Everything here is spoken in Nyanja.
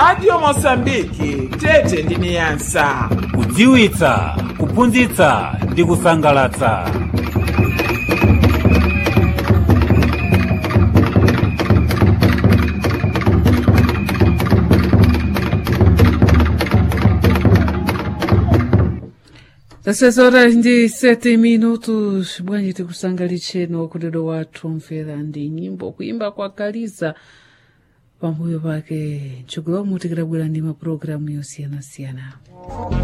radio mosambiki tete ndi niyasa kudziwitsa kuphunzitsa ndi kusangalatsa Dessas horas ndi sete minutos bwanji tikusangalitseni wakutero wathu mfera ndi nyimbo kuimba kwa kaliza pambuyo pake mtsogolomo tikidabwera ndi mapulogalamu yosiyanasiyana